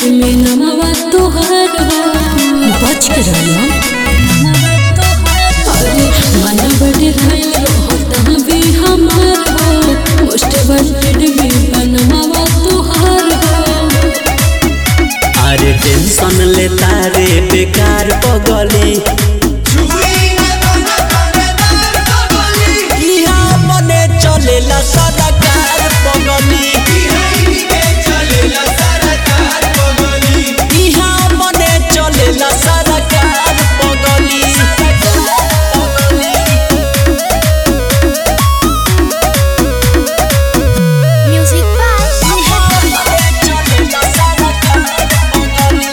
में नमवा तोहार हो बच के रहना अरे मन बड़े घायल होता भी हमार हो मोस्ट वांटेड में बनवा तोहार हो अरे टेंशन लेता रे बेकार पगली इहाँ मने चलेला सरकार पगली इहाँ मने चलेला सरकार पगली Music by चलेला सरकार पगली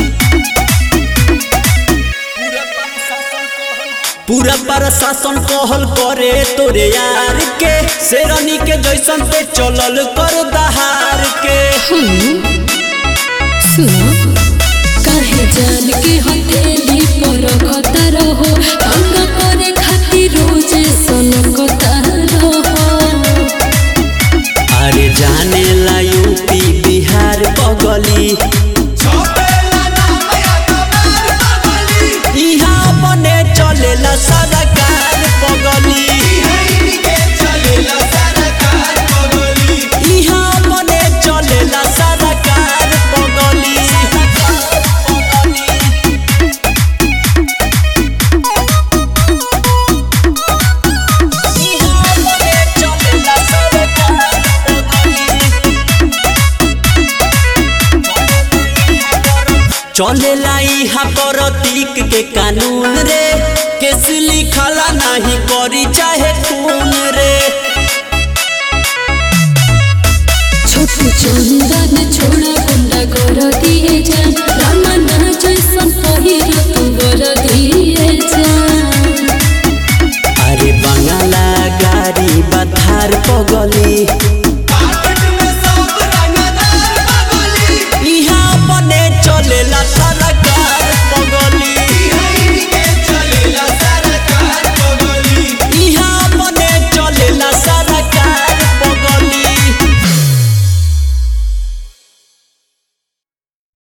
पूरा प्रशासन कहल करे तोरे यार के शेरनी के जैसन पे चलल कर दहार के सुनो काहे जान के हथेली पर कतर हो तंग करे खातिर रोज सन कतर हो अरे जाने ला यूपी बिहार पगली इहाँ बने चलेला सरकार पगली इहाँ बने चलेला सरकार पगली इहाँ बने चलेला सरकार चलेला इहा प्रतीक के कानून रे केस लिखला नहीं करी चाहे खून रे छोटू चंदन छोड़ा गुंडा